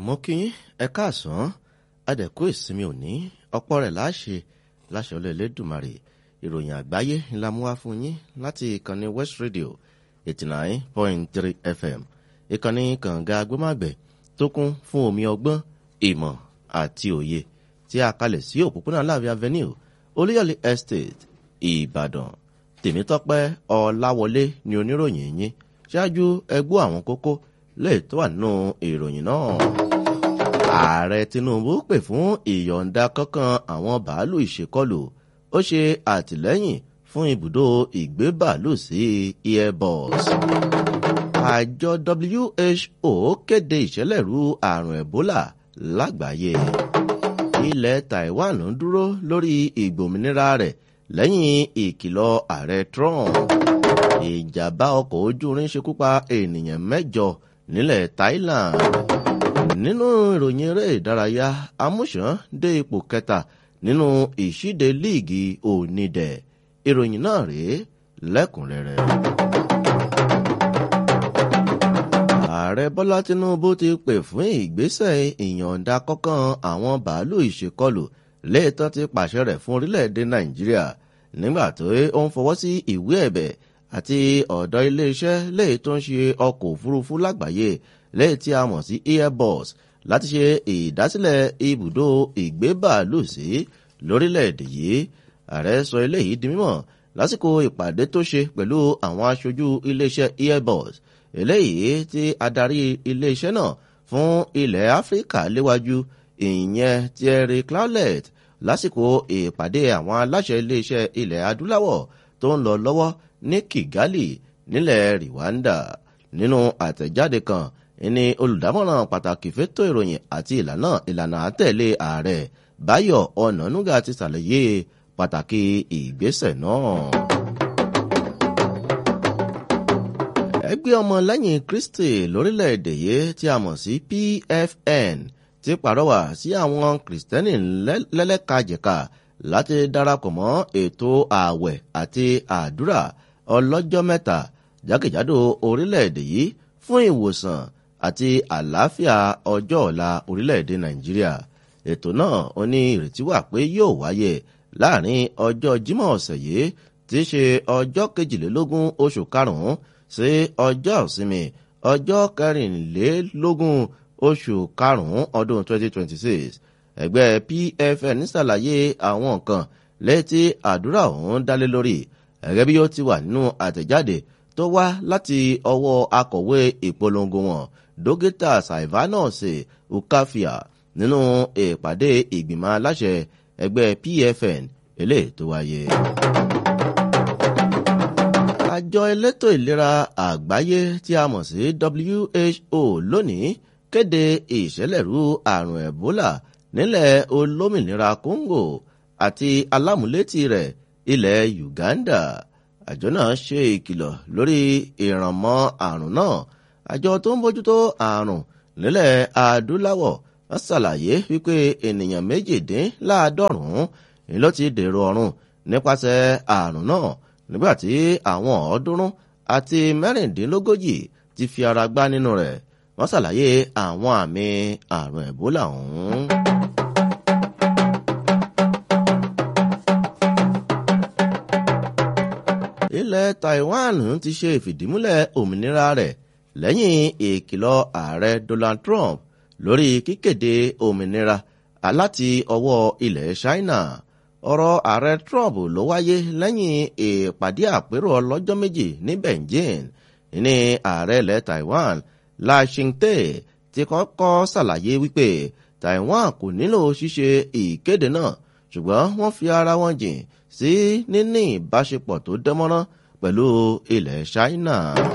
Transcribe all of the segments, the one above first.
mo kí yín ẹ káàsán adẹ̀kú ìsinmi òní ọ̀pọ̀ rẹ̀ láṣẹ láṣẹ Olódùmarè ìròyìn àgbáyé ńlá mú wá fún yín láti ìkànnì West Radio eighty nine point three FM ìkànnì kànga agbómágbẹ̀ tó kún fún omi ọgbọ́n ìmọ̀ àti òye tí a kalẹ̀ sí òpópónà láàbí avenue Olúyọ̀lé Estate Ìbàdàn Tèmítọ́pẹ́ Ọláwọlé ni oníròyìn yín ṣáájú ẹgbọ́ àwọn kókó lè tó wà nínú ìròyìn náà. ààrẹ Tinubu pè fún ìyọ̀ǹda kankan àwọn bàálù ìṣèkọlù ó ṣe àtìlẹ́yìn fún ibùdó ìgbé bàálù sí airbus. àjọ WHO kéde ìṣẹ̀lẹ̀rú àrùn Ebola lágbàáyé. ilẹ̀ Taiwan ń dúró lórí ìgbòmìnira rẹ̀ lẹ́yìn ìkìlọ̀ ààrẹ Trump ìjàmbá ọkọ̀ ojú irin ṣekú pa ènìyàn mẹ́jọ nílẹ̀ Thailand. nínú ìròyìn eré ìdárayá amúṣán dé ipò kẹta nínú ìṣíde líìgì onídẹ̀ ìròyìn náà rèé lẹ́kùnrẹ́rẹ́. ààrẹ bọ́lá tinubu ti pè fún ìgbésẹ̀ ìyọ̀ǹda kọ́kàn àwọn bàálù ìṣèkọlù léètọ́ ti pàṣẹ rẹ̀ fún orílẹ̀-èdè nàìjíríà nígbà tó ń fọwọ́ sí ìwé ẹ̀bẹ̀ àti ọ̀dọ̀ iléeṣẹ́ léè tó ń ṣe ọkọ̀ òfurufú lágbàáyé léè tí a mọ̀ sí airbus láti ṣe ìdásílẹ̀ ibùdó ìgbébàálù sí lórílẹ̀‐èdè yìí ààrẹ sọ eléyìí di mímọ̀ lásìkò ìpàdé tó ṣe pẹ̀lú àwọn aṣojú iléeṣẹ́ airbus eléyìí tí adarí iléeṣẹ́ náà fún ilẹ̀ áfíríkà léwájú ìyẹn Thierry Clouet lásìkò ìpàdé àwọn aláṣẹ iléeṣẹ́ ilẹ̀ adúláwọ̀ tó ń lọ lọ́wọ́ ní Kigali nílẹ̀ Rwanda nínú àtẹ̀jáde kan ní olùdámọ̀ràn pàtàkì fétò ìròyìn àti ìlànà ìlànà àtẹ̀lé ààrẹ Báyọ̀ Ọ̀nànúgà ti ṣàlàyé pàtàkì ìgbésẹ̀ náà. ẹgbẹ́ ọmọlẹ́yìn Kristi lórílẹ̀‐èdè yìí tí a mọ̀ sí PFN ti pàrọwà sí àwọn kìrìsìtẹ́nì lẹ́lẹ́kajẹ̀ka láti darapọ̀ mọ́ ètò ààwẹ̀ àti àdúrà ọlọ́jọ́ mẹ́ta jákèjádò orílẹ̀-èdè yìí fún ìwòsàn àti àlàáfíà ọjọ́ ọ̀la orílẹ̀-èdè Nàìjíríà ètò náà ó ní ìrètí wà pé yóò wáyé láàrin ọjọ́ Jímọ̀ ọ̀sẹ̀ yìí tí í ṣe ọjọ́ kejìlélógún oṣù karùn-ún sí ọjọ́ ìsinmi ọjọ́ kẹrìnlélógún oṣù karùn-ún ọdún 2026 ẹgbẹ́ PFN ṣàlàyé àwọn nǹkan létí àdúrà ọ̀hún dálé lórí gẹ́gẹ́ bí ó ti wà nínú àtẹ̀jáde tó wá láti ọwọ́ akọ̀wé ìpolongo wọn dókítà Silvanus Ukafia nínú ìpàdé ìgbìmọ̀ aláṣẹ ẹgbẹ́ PFN eléyìí tó wáyé. àjọ elétò ìlera àgbáyé tí a mọ̀ sí WHO lónìí kéde ìṣẹ̀lẹ̀rú àrùn Ebola nílẹ̀ olómìnira Congo àti alámúlétì rẹ̀ ilẹ̀ Uganda àjọ náà ṣe ìkìlọ̀ lórí ìrànmọ́ àrùn náà àjọ tó ń bójútó àrùn nílẹ̀ adúláwọ̀ wọ́n ṣàlàyé wípé ènìyàn méjìdínláàádọ́rùn-ún ni ló ti dèrò ọ̀run nípasẹ̀ àrùn náà nígbàtí àwọn ọ̀ọ́dúnrún àti mẹ́rìndínlógójì ti fi ara gbá nínú rẹ̀ wọ́n ṣàlàyé àwọn àmì àrùn Ebola ọ̀hún. ilẹ̀ Taiwan ti ṣe ìfìdímúlẹ̀ òmìnira rẹ̀ lẹ́yìn ìkìlọ̀ ààrẹ Donald Trump lórí kíkéde òmìnira láti ọwọ́ ilẹ̀ China ọ̀rọ̀ ààrẹ Trump ló wáyé lẹ́yìn ìpàdé àpérò ọlọ́jọ́ méjì ní Beijing ní ààrẹ ilẹ̀ Taiwan La Ching-te ti kọ́kọ́ ṣàlàyé wípé Taiwan kò nílò ṣíṣe ìkéde náà ṣùgbọ́n wọ́n fi ara wọn jìn sí níní ìbáṣepọ̀ tó dánmọ́rán pẹ̀lú ilẹ̀ China.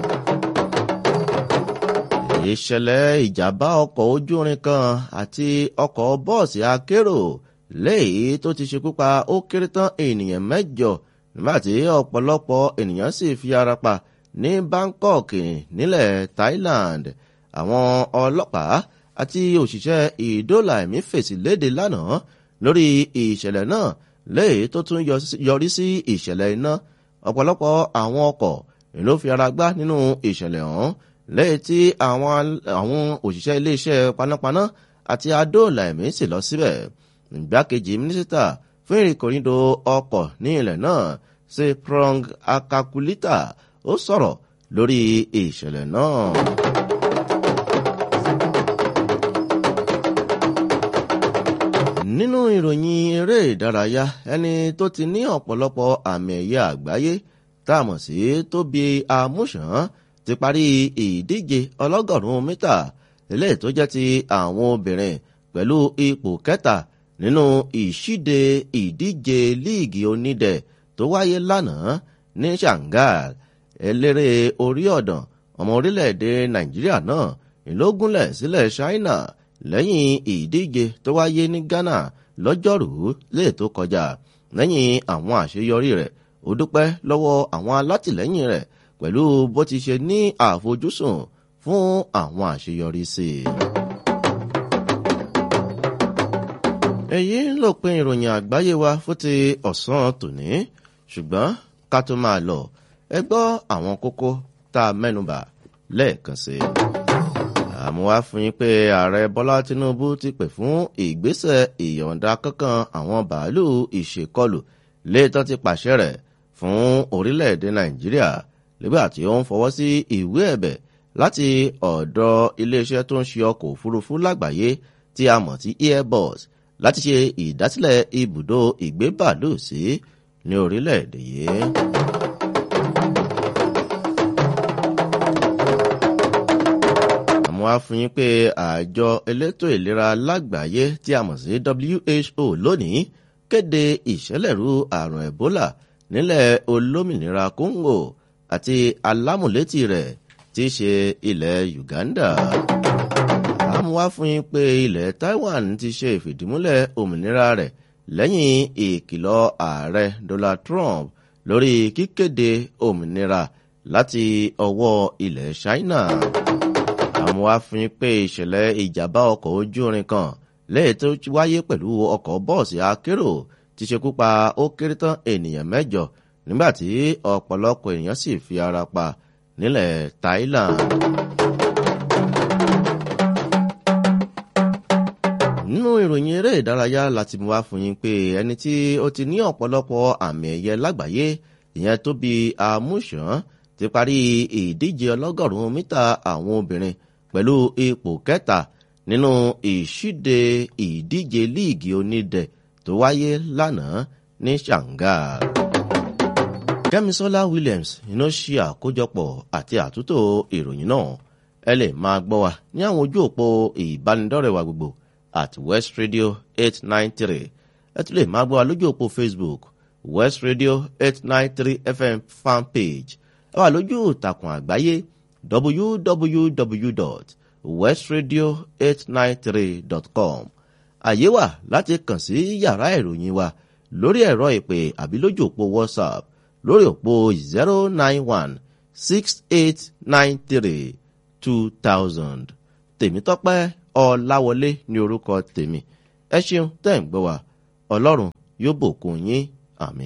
ìṣẹ̀lẹ̀ ìjàmbá ọkọ̀ ojú irin kan àti ọkọ̀ bọ́ọ̀sì akérò léyìí tó ti ṣekú pa ó kéré tán ènìyàn mẹ́jọ nígbàtí ọ̀pọ̀lọpọ̀ ènìyàn sì fi ara pa ní Bangkok nílẹ̀ Thailand àwọn ọlọ́pàá àti òṣìṣẹ́ ìdóòlà ẹ̀mí fèsì léde lánàá lórí ìṣẹ̀lẹ̀ náà léyìí tó tún yọrí sí ìṣẹ̀lẹ̀ iná ọ̀pọ̀lọpọ̀ àwọn ọkọ̀ ló fi ara gbá nínú ìṣẹ̀lẹ̀ ọ̀hún lẹ́yìn tí àwọn òṣìṣẹ́ iléeṣẹ́ panápaná àti adóòlà ẹ̀mí sì lọ síbẹ̀ ìgbákejì mínísítà fún ìrìnkòrìndò ọkọ̀ ní ilẹ̀ náà ṣe prong akakulita ó sọ̀rọ̀ lórí ìṣẹ̀lẹ̀ náà. nínú ìròyìn eré ìdárayá ẹni tó ti ní ọ̀pọ̀lọpọ̀ àmì ẹ̀yẹ àgbáyé tá a mọ̀ sí tóbi amúṣàn ti parí ìdíje ọlọ́gọ̀rún mítà eléyìí tó jẹ́ ti àwọn obìnrin pẹ̀lú ipò kẹta nínú ìṣíde ìdíje líìgì onídẹ̀ tó wáyé lánàá ní shanghai eléré orí ọ̀dàn ọmọ orílẹ̀-èdè nàìjíríà náà ìlógúnlẹ̀ sílẹ̀ china lẹ́yìn ìdíje tó wáyé ní ghana lọ́jọ́rùú lè tó kọjá lẹ́yìn àwọn àṣeyọrí rẹ̀ ó dúpẹ́ lọ́wọ́ àwọn alátìlẹ́yìn rẹ̀ pẹ̀lú bó ti ṣe ní àfojúsùn fún àwọn àṣeyọrí sí i. èyí ló pin ìròyìn àgbáyé wa fún ti ọ̀sán tòní ṣùgbọ́n ká tó máa lọ ẹ gbọ́ àwọn kókó tá a mẹ́nubà lẹ́ẹ̀kan sí i àmúwá fún yín pé ààrẹ bọ́lá tinubu ti pè fún ìgbésẹ̀ ìyọ̀ǹda kankan àwọn bàálù ìṣèkọlù léetọ́ ti pàṣẹ rẹ̀ fún orílẹ̀-èdè nàìjíríà nígbà tí ó ń fọwọ́ sí ìwé ẹ̀bẹ̀ láti ọ̀dọ̀ iléeṣẹ́ tó ń ṣe ọkọ̀ òfurufú lágbàáyé tí a mọ̀ sí airbus láti ṣe ìdásílẹ̀ ibùdó ìgbé bàálù sí ní orílẹ̀-èdè yìí. wá fún yín pé àjọ elétò ìlera lágbàáyé tí a mọ̀ sí who lónìí kéde ìṣẹ̀lẹ̀rú àrùn ebola nílẹ̀ olómìnira congo àti alámùlétì rẹ̀ tí í ṣe ilẹ̀ uganda. àmúwá fún yín pé ilẹ̀ taiwan ti ṣe ìfìdímúlẹ̀ òmìnira rẹ̀ lẹ́yìn ìkìlọ̀ ààrẹ donald trump lórí kíkéde òmìnira láti ọwọ́ ilẹ̀ china àwọn afin pé ìṣẹ̀lẹ̀ ìjàmbá ọkọ̀ ojú irin kan lẹ́yìn tó wáyé pẹ̀lú ọkọ̀ bọ́ọ̀sì akérò ti ṣekú pa ó kéré tán ènìyàn mẹ́jọ nígbà tí ọ̀pọ̀lọpọ̀ ènìyàn sì fi ara pa nílẹ̀ thailand. nínú ìròyìn eré ìdárayá láti mú wá fún yín pé ẹni tí ó ti ní ọ̀pọ̀lọpọ̀ àmì ẹ̀yẹ lágbàáyé ìyẹn tó bí amúṣàn ti parí ìdíje ọlọ́gọ̀rún mítà àwọn obìnrin pẹ̀lú ipò kẹta nínú ìṣíde ìdíje líìgì onídẹ̀ tó wáyé lánàá ní shanghai. kẹ́misọ́lá williams iná ṣe àkójọpọ̀ àti àtúntò ìròyìn náà ẹ lè máa gbọ́ wa ní àwọn ojú òpó ìbánidọ́rẹ̀wá gbogbo at west radio eight nine three ẹ tún lè máa gbọ́ wa lójú òpó facebook west radio eight nine three fm fan page ẹ wà lójú ìtàkùn àgbáyé www.westradio893.com àyè wà láti kàn sí yàrá ìròyìn wa lórí ẹ̀rọ ìpè àbí lójú òpó whatsapp lórí òpó zero nine one six eight nine three two thousand tèmítọ́pẹ́ ọ̀làwọlé ní orúkọ tèmi ẹ ṣeun tẹ́ ń gbọ́ wa ọlọ́run yóò bòkun yín àmì.